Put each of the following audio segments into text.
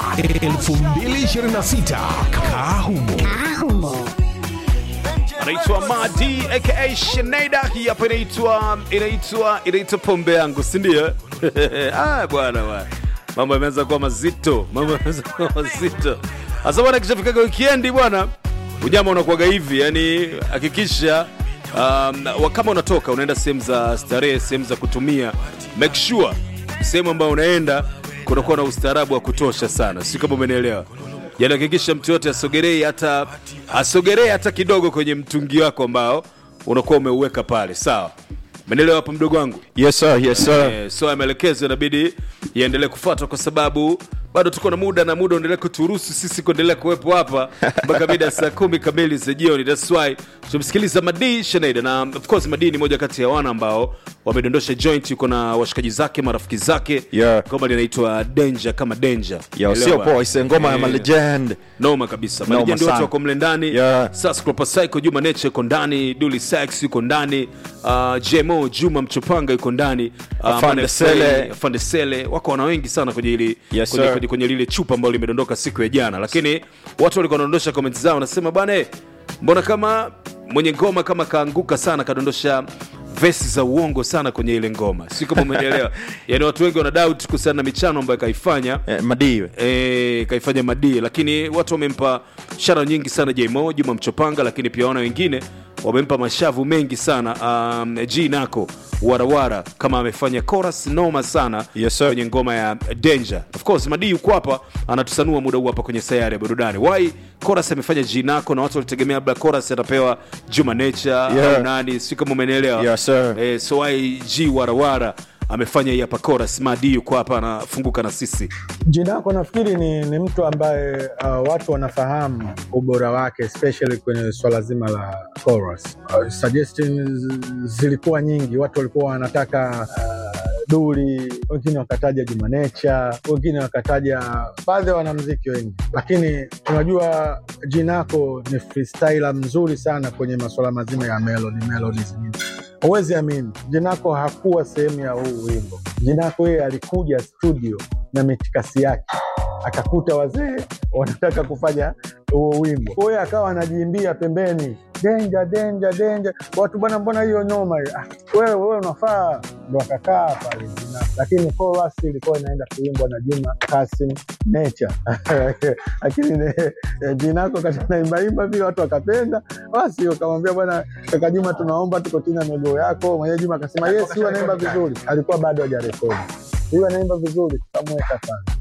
2026 Kahumo. anaitwa Madi aka Sheneda. Hii hapa inaitwa inaitwa inaitwa pombe yangu, si ndio? ah, bwana bwana, mambo yameanza kuwa mazito, mambo yameanza kuwa mazito. Sasa bwana, kishafikaga weekend bwana, unyama unakuwaga hivi, yani hakikisha um, kama unatoka unaenda sehemu za starehe, sehemu za kutumia, make sure sehemu ambayo unaenda kunakuwa na ustaarabu wa kutosha sana, si kama umenielewa? yani hakikisha mtu yote asogerei hata asogerei hata kidogo kwenye mtungi wako ambao unakuwa umeuweka pale sawa menelewa hapo mdogo wangu Yes sir, yes sir. eh, so ya maelekezo inabidi yaendelee kufuatwa kwa sababu bado tuko na muda na muda uendelee kuturuhusu sisi kuendelea kuwepo hapa mpaka mida ya saa kumi kamili za jioni thats why tumsikiliza madii sheneda na of course madii ni moja kati ya wana ambao wamedondosha joint yuko na washikaji zake marafiki zake Yeah. goma linaitwa danger kama danger Yo, sio Elewa? poa, ise ngoma ya Eh, malegend. noma kabisa Noma malejendi wote sana. wako mle ndani Yeah. Sascropa Psycho Juma Nature yuko ndani Duli Sax yuko ndani uh, JMO Juma Mchopanga yuko ndani uh, Afande Mane Sele. Frey, Afande Sele wako wana wengi sana kwenye ili Yes, kwenye, sir. kwenye, kwenye lile chupa ambalo limedondoka siku ya jana lakini watu walikuwa wanaondosha comments zao wanasema bwana eh, mbona kama mwenye ngoma kama kaanguka sana kadondosha vesi za uongo sana kwenye ile ngoma si kama umeelewa yani watu wengi wana doubt kuhusiana na michano ambayo kaifanya Eh, madiwe. e, kaifanya madii lakini watu wamempa shara nyingi sana jmo juma mchopanga lakini pia wana wengine wamempa mashavu mengi sana um, g nako warawara kama amefanya chorus noma sana Yes, sir. kwenye ngoma ya danger of course madii yuko hapa anatusanua muda huu hapa kwenye sayari ya burudani why chorus amefanya g nako na watu walitegemea labda chorus atapewa juma nature Yeah. au nani si kama umenielewa Yes, sir. eh, so why g warawara amefanya hii hapa chorus madii yuko hapa anafunguka na sisi Jina yako nafikiri ni, ni mtu ambaye uh, watu wanafahamu ubora wake especially kwenye swala zima la chorus. Uh, suggestions zilikuwa nyingi, watu walikuwa wanataka uh, Duli, wengine wakataja Juma Nature, wengine wakataja baadhi ya wanamziki wengi, lakini tunajua Jinako ni freestyler mzuri sana kwenye masuala mazima ya melody, melodies nyingi. Huwezi amini, Jinako hakuwa sehemu ya huu wimbo. Jinako yeye alikuja studio na mitikasi yake akakuta wazee wanataka kufanya huo wimbo, kwa hiyo akawa anajiimbia pembeni, denja denja denja, watu bwana, mbona hiyo noma hiyo? Ah, wewe wewe unafaa, ndo akakaa pale Jina. Lakini chorus ilikuwa inaenda kuimbwa na Juma Kasim Nature lakini ne- eh, Jinako kati naimbaimba vile watu wakapenda, basi wakamwambia bwana, kaka Juma, tunaomba tuko chini ya miguu yako. Mwenyewe Juma akasema yes, huyu anaimba vizuri, alikuwa bado hajarekodi, huyu anaimba vizuri, tukamweka pale.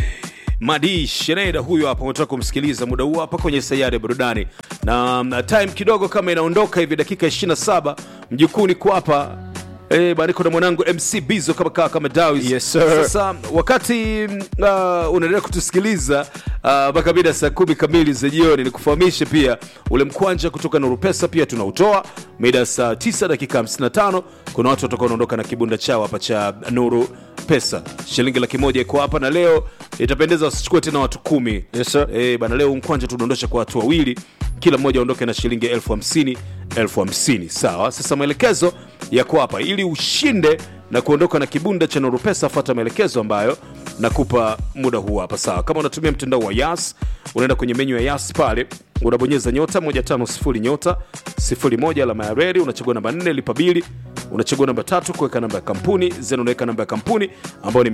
Madi Sheneda huyo hapa, umetoka kumsikiliza muda huu hapa kwenye sayari ya burudani, na mm, time kidogo kama inaondoka hivi, dakika 27 mjukuni kwa hapa Eh, bana niko na mwanangu MC Bizo kama kama, kama Dawis. Yes, sir. Sasa wakati mm, uh, unaendelea kutusikiliza uh, mpaka mida saa kumi kamili za jioni, nikufahamishe pia ule mkwanja kutoka Nuru Pesa pia tunautoa mida saa 9 dakika 55. Kuna watu watakuwa wanaondoka na kibunda chao hapa cha Nuru Pesa, shilingi laki moja iko hapa, na leo itapendeza wasichukue tena watu kumi. Yes, sir. Eh, bana leo mkwanja tudondosha kwa watu wawili, kila mmoja aondoke na shilingi elfu hamsini elfu hamsini sawa. Sasa maelekezo yako hapa, ili ushinde na kuondoka na kibunda cha Nuru Pesa, fuata maelekezo ambayo nakupa muda huu hapa, sawa. Kama unatumia mtandao wa Yas, unaenda kwenye menyu ya Yas pale unabonyeza nyota 150 nyota 01 alama ya reli, unachagua namba 4 lipa bili, unachagua namba tatu kuweka namba ya kampuni zenu, unaweka namba ya kampuni ambayo ni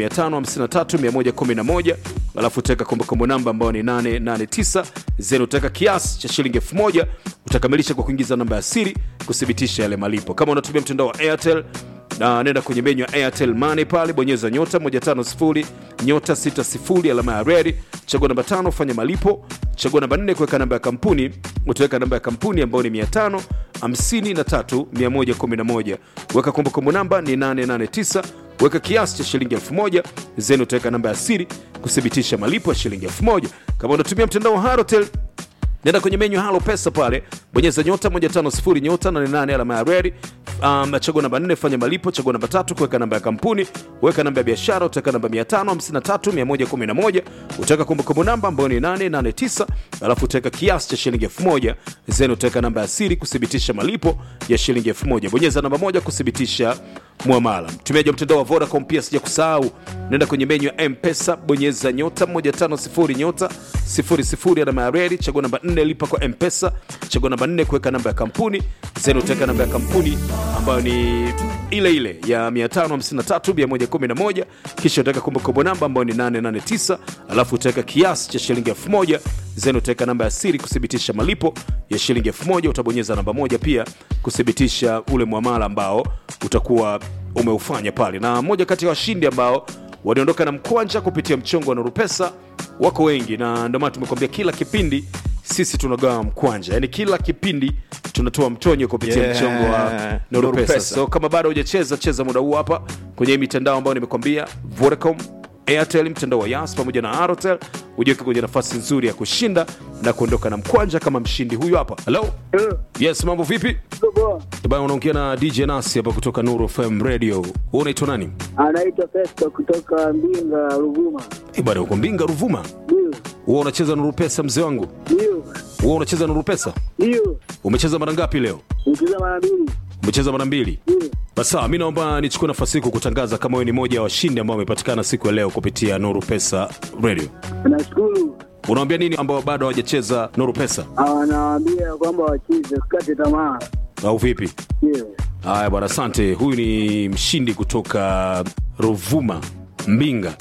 553111 alafu utaweka kumbukumbu namba ambayo ni 889 zenu, utaweka kiasi cha shilingi 1000 utakamilisha kwa kuingiza namba ya siri kuthibitisha yale malipo. Kama unatumia mtandao wa Airtel na nenda kwenye menyu ya Airtel Money pale, bonyeza nyota 150 nyota 60 alama ya reli, chagua namba tano, fanya malipo, chagua namba nne, kuweka namba ya kampuni, utaweka namba ya kampuni ambayo ni 553 111, weka kumbukumbu namba ni 889 weka kiasi cha shilingi 1000 zenu, utaweka namba ya siri kuthibitisha malipo ya shilingi 1000. Kama unatumia mtandao wa Halotel nenda kwenye menyu halo pesa pale bonyeza nyota 150 nyota 88 alama ya reli um, chagua namba 4 fanya malipo chagua namba tatu kuweka namba ya kampuni weka namba ya biashara utaweka namba 553111 utaweka kumbukumbu namba ambayo ni 889 alafu utaweka kiasi cha shilingi 1000 zenu utaweka namba ya siri kuthibitisha malipo ya shilingi 1000 bonyeza namba moja kuthibitisha mwamala mtumiaji wa mtandao wa vodacom pia sija kusahau nenda kwenye menyu ya mpesa bonyeza nyota 150 nyota 00 alama ya reli chagua namba 4 lipa kwa mpesa chagua namba 4 kuweka namba ya kampuni zenu utaweka namba ya kampuni ambayo ni ile ile ya 553111 kisha utaweka kumbukumbu namba ambayo ni 889 alafu utaweka kiasi cha shilingi 1000 zenu utaweka namba ya siri kuthibitisha malipo ya shilingi 1000 utabonyeza namba moja pia kuthibitisha ule mwamala ambao utakuwa umeufanya pale na moja kati ya washindi ambao waliondoka na mkwanja kupitia mchongo wa nurupesa wako wengi na ndio maana tumekuambia kila kipindi sisi tunagawa mkwanja yani kila kipindi tunatoa mtonyo kupitia Yeah. mchongo wa nurupesa Nurupesa. so kama bado hujacheza cheza muda huu hapa kwenye hii mitandao ambayo nimekwambia vodacom airtel mtandao wa yas pamoja na airtel ujiweke kwenye nafasi nzuri ya kushinda na kuondoka na mkwanja kama mshindi huyu hapa halo yes mambo vipi bana unaongea na dj nasi hapa kutoka nuru fm radio Wewe unaitwa nani anaitwa Festo kutoka Mbinga, Ruvuma. Eh, bana uko mbinga ruvuma Ndio, huwa unacheza nuru pesa mzee wangu ndio, huwa unacheza nuru pesa ndio, umecheza mara ngapi leo nicheza mara mbili. umecheza mara mbili Ndio, basi sawa mi naomba nichukue nafasi hii kukutangaza kama wewe ni moja ya washindi ambao wamepatikana siku ya leo kupitia nuru pesa radio nashukuru. unawambia nini ambao bado hawajacheza nuru pesa Anawaambia kwamba wacheze, usikate tamaa. au vipi Ndio, haya bwana asante huyu ni mshindi kutoka ruvuma mbinga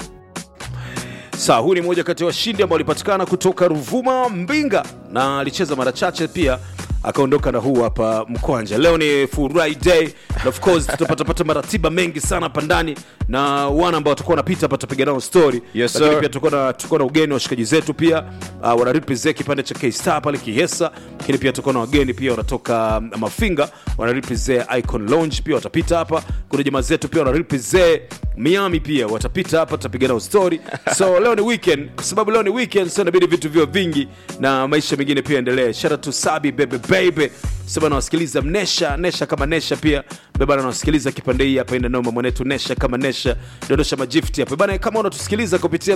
sawa huyu ni mmoja kati ya washindi ambao walipatikana kutoka ruvuma mbinga na alicheza mara chache pia akaondoka na huu hapa mkwanja leo ni furahi day na of course tutapatapata maratiba mengi sana hapa ndani na wana ambao watakuwa wanapita hapa tutapiga nao story Yes, Lakini sir. pia tutakuwa na tutakuwa na ugeni wa washikaji zetu pia uh, wanarepresent kipande cha K-Star pale Kihesa, lakini pia tutakuwa na wageni pia wanatoka um, Mafinga wanarepresent Icon Lounge pia watapita hapa. Kuna jamaa zetu pia wanarepresent Miami pia watapita hapa, tutapiga nao story. So leo ni weekend, kwa sababu leo ni weekend, so inabidi vitu vio vingi na maisha mengine pia endelee. Shout out to Sabi baby baby sema nawasikiliza mnesha nesha kama nesha pia bebana nawasikiliza kipande hii hapa ina noma mwanetu nesha kama nesha dondosha majifti hapa bana kama unatusikiliza kupitia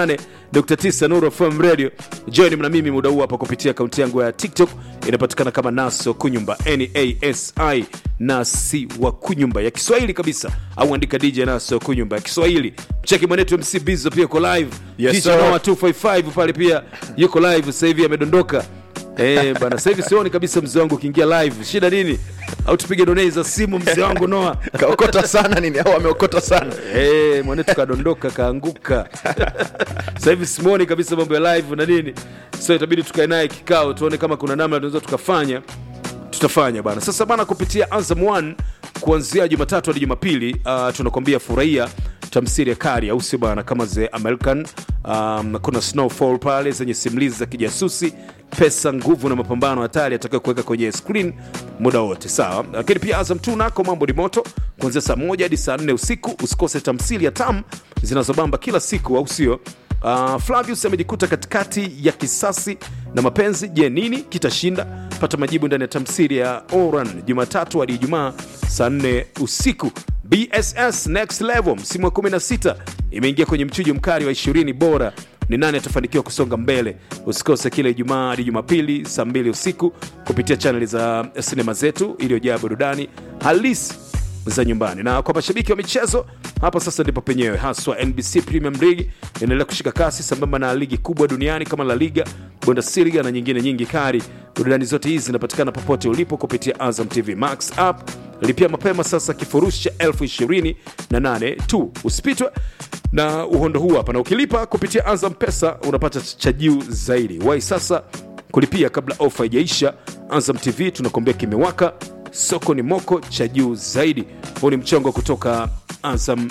88.9 Nuru FM radio join na mimi muda huu hapa kupitia akaunti yangu ya TikTok inapatikana kama Naso Kunyumba N A S I Nasi wa Kunyumba ya Kiswahili kabisa au andika DJ Naso Kunyumba ya Kiswahili cheki mwanetu MC Bizo pia yuko live Yes, DJ sir. Noah 255 pale pia yuko live sasa hivi amedondoka Eh, bana sasa hivi sioni kabisa mzee wangu ukiingia live. Shida nini? Au tupige donei za simu mzee wangu Noa. kaokota sana nini au ameokota sana Eh, mwanetu kadondoka kaanguka. Sasa hivi simuoni kabisa mambo ya live na nini. So itabidi tukae naye kikao tuone kama kuna namna tunaweza tukafanya tutafanya bana sasa bana kupitia Azam 1 kuanzia jumatatu hadi jumapili uh, tunakwambia furahia tamsiri ya kari au sio bana kama the american um, kuna snowfall pale zenye simulizi za kijasusi pesa nguvu na mapambano hatari atakayo kuweka kwenye screen muda wote sawa lakini pia azam 2 nako mambo ni moto kuanzia saa moja hadi saa nne usiku usikose tamsiri ya tam zinazobamba kila siku au sio Uh, Flavius amejikuta katikati ya kisasi na mapenzi. Je, nini kitashinda? Pata majibu ndani ya tamsiri ya Oran Jumatatu hadi Ijumaa saa 4 usiku. BSS Next Level msimu wa 16 imeingia kwenye mchujo mkali wa 20 bora ni nani atafanikiwa kusonga mbele usikose kila ijumaa hadi jumapili saa 2 usiku kupitia chaneli za sinema zetu iliyojaa burudani halisi za nyumbani na kwa mashabiki wa michezo hapa sasa ndipo penyewe haswa nbc premium league inaendelea kushika kasi sambamba na ligi kubwa duniani kama la liga bundesliga na nyingine nyingi kari burudani zote hizi zinapatikana popote ulipo kupitia azam tv max app lipia mapema sasa kifurushi cha elfu ishirini na nane tu usipitwe na uhondo huu hapa na ukilipa kupitia azam pesa unapata cha juu zaidi wai sasa kulipia kabla ofa haijaisha azam tv tunakuambia kimewaka soko ni moko cha juu zaidi huu ni mchongo kutoka azam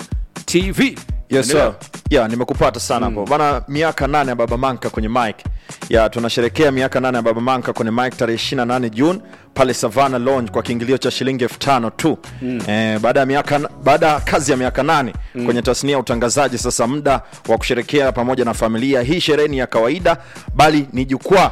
tv yes, Endelea. sir. yeah, nimekupata sana hapo bana miaka nane ya baba manka kwenye mike ya tunasherekea miaka nane ya baba manka kwenye mike tarehe 28 june pale savana lounge kwa kiingilio cha shilingi elfu tano tu mm. eh, baada ya miaka baada ya kazi ya miaka nane mm. kwenye tasnia ya utangazaji sasa muda wa kusherekea pamoja na familia hii sherehe ni ya kawaida bali ni jukwaa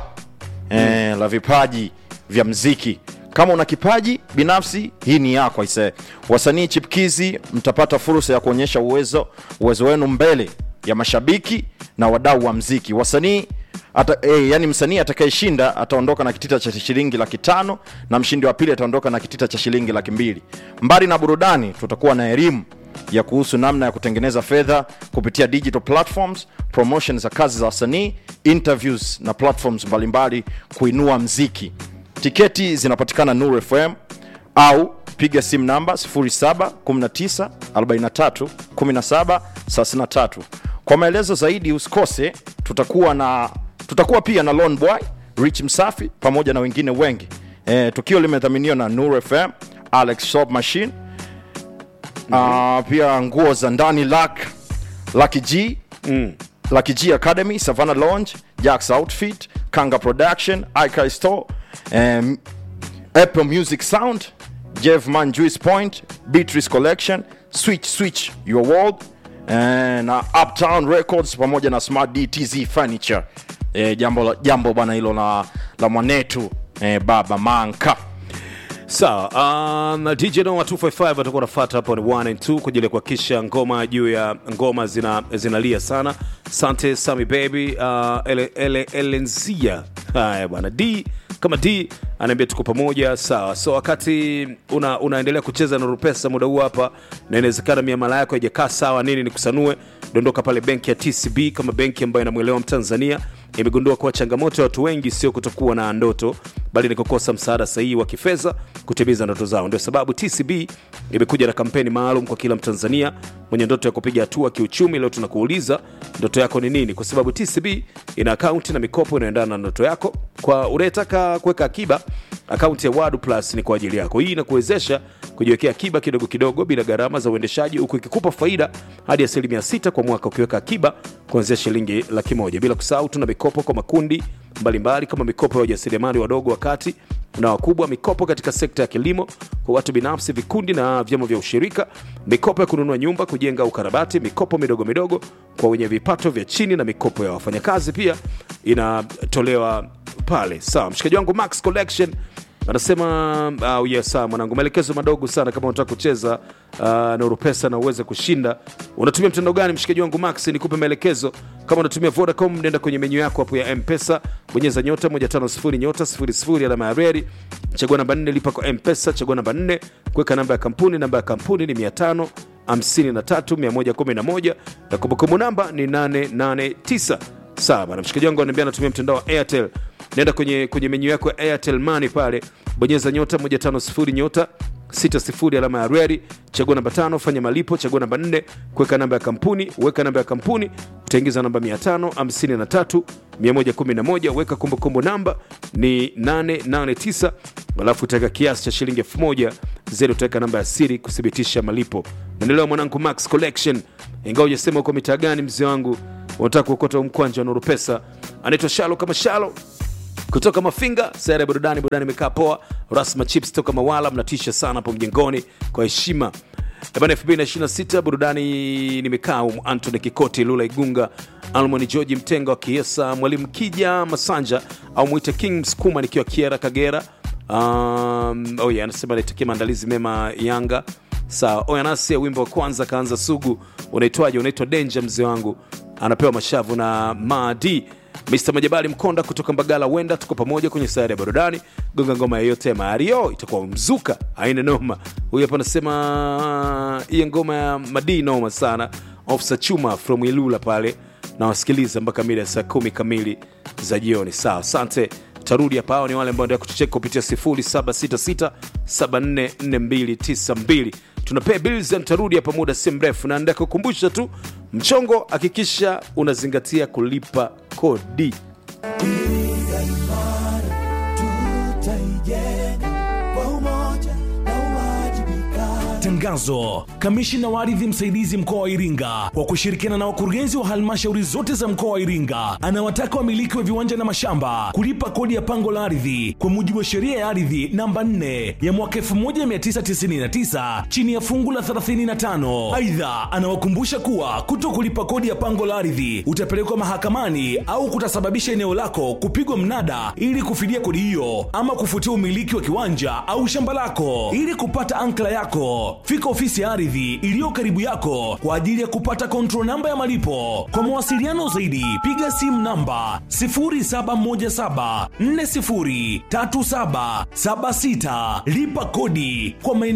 eh, la vipaji vya mziki kama una kipaji binafsi hii ni yako aisee wasanii chipkizi mtapata fursa ya kuonyesha uwezo uwezo wenu mbele ya mashabiki na wadau wa mziki wasanii ata, eh, yani msanii atakayeshinda ataondoka na kitita cha shilingi laki tano na mshindi wa pili ataondoka na kitita cha shilingi laki mbili mbali na burudani tutakuwa na elimu ya kuhusu namna ya kutengeneza fedha kupitia digital platforms promotion za kazi za wasanii interviews na platforms mbalimbali kuinua mziki tiketi zinapatikana nur fm au piga simu namba 0719431733 kwa maelezo zaidi usikose tutakuwa na tutakuwa pia na Lone boy rich msafi pamoja na wengine wengi e, tukio limedhaminiwa na nur fm alex shop machine uh, pia nguo za ndani lak laki g mm. Lucky G Academy, Savannah Lounge, Jack's Outfit, Kanga Production, Ikai Store, um, Apple Music Sound, Jeff Man Juice Point, Beatrice Collection, Switch Switch Your World, eh, na Uptown Records pamoja na Smart DTZ Furniture. Eh, jambo la- jambo bana hilo la, la mwanetu eh, baba Manka. sawa um, dj noma 255 atakuwa nafata hapo ni 1 and 2 kwa ajili ya kuhakikisha ngoma juu ya ngoma zina zinalia sana sante sami baby uh, ele, ele, elenzia haya bwana d kama d anaambia tuko pamoja sawa so wakati una, unaendelea kucheza na rupesa muda huu hapa na inawezekana miamala yako haijakaa sawa nini nikusanue dondoka pale benki ya tcb kama benki ambayo inamwelewa mtanzania imegundua kuwa changamoto ya watu wengi sio kutokuwa na ndoto bali ni kukosa msaada sahihi wa kifedha kutimiza ndoto zao ndio sababu tcb imekuja na kampeni maalum kwa kila mtanzania mwenye ndoto ya kupiga hatua kiuchumi leo tunakuuliza ndoto yako ni nini kwa sababu tcb ina akaunti na mikopo inayoendana na ndoto yako kwa unayetaka kuweka akiba akaunti ya wadu plus ni kwa ajili yako hii inakuwezesha kujiwekea akiba kidogo kidogo bila gharama za uendeshaji huku ikikupa faida hadi asilimia 6 kwa mwaka ukiweka akiba kuanzia shilingi laki moja bila kusahau tuna mikopo kwa makundi mbalimbali kama mikopo ya wajasiriamali wadogo wakati na wakubwa mikopo katika sekta ya kilimo kwa watu binafsi vikundi na vyama vya ushirika mikopo ya kununua nyumba kujenga ukarabati mikopo midogo midogo kwa wenye vipato vya chini na mikopo ya wafanyakazi pia inatolewa pale sawa mshikaji wangu max collection anasema uh, yes, sawa mwanangu maelekezo madogo sana kama unataka kucheza uh, na urupesa na uweze kushinda unatumia mtandao gani mshikaji wangu max nikupe maelekezo kama unatumia vodacom nenda kwenye menyu yako hapo ya mpesa bonyeza nyota 150 nyota 00 alama ya reri chagua namba 4 lipa kwa mpesa chagua namba 4 kuweka namba ya kampuni namba ya kampuni ni 500 53111 na kumbukumbu namba ni 889 sawa bana mshikaji wangu ananiambia anatumia mtandao wa airtel nenda kwenye, kwenye menyu yako ya airtel money pale bonyeza nyota 150 nyota 60 alama ya reri chagua namba tano fanya malipo chagua namba 4 kuweka namba ya kampuni weka namba ya kampuni utaingiza namba 553 111 weka kumbukumbu namba ni 889 alafu utaweka kiasi cha shilingi 1000 zeri utaweka namba ya siri kuthibitisha malipo naendelewa mwanangu max collection ingawa ujasema uko mitaa gani mzee wangu unataka kuokota huu mkwanja wa nuru pesa anaitwa shalo kama shalo kutoka mafinga sera ya burudani burudani imekaa poa rasma chips toka mawala mnatisha sana hapo mjengoni kwa heshima bana 226 burudani nimekaa um, antony kikoti lula igunga almoni georgi mtenga wa kiesa mwalimu kija masanja au mwite king msukuma nikiwa kiera kagera um, oh yeah, anasema naitakia maandalizi mema yanga sawa oyanasi wimbo wa kwanza kaanza sugu unaitwaje unaitwa denja mzee wangu anapewa mashavu na madi Mr Majabali Mkonda kutoka Mbagala, wenda tuko pamoja kwenye sayari ya burudani. Gonga ngoma yoyote ya Mario itakuwa mzuka, aina noma. Huyu hapa anasema hiyo ngoma ya Madi noma sana. Ofsa Chuma from Ilula pale na wasikiliza mpaka mida ya saa kumi kamili za jioni. Sawa, asante. Tarudi hapa, hao ni wale ambao ndio kutucheka kupitia 0766744292 tunapea bills and tarudi hapa muda si mrefu, na ndio kukumbusha tu mchongo, hakikisha unazingatia kulipa kodi. Tangazo. Kamishina wa ardhi msaidizi mkoa wa Iringa kwa kushirikiana na wakurugenzi wa halmashauri zote za mkoa wa Iringa anawataka wamiliki wa viwanja na mashamba kulipa kodi ya pango la ardhi kwa mujibu wa sheria ya ardhi namba 4 ya mwaka 1999 chini ya fungu la 35. Aidha, anawakumbusha kuwa kuto kulipa kodi ya pango la ardhi utapelekwa mahakamani au kutasababisha eneo lako kupigwa mnada ili kufidia kodi hiyo ama kufutia umiliki wa kiwanja au shamba lako. Ili kupata ankla yako fika ofisi ya ardhi iliyo karibu yako kwa ajili ya kupata control namba ya malipo. Kwa mawasiliano zaidi, piga simu namba 0717403776 lipa kodi kwa maeneo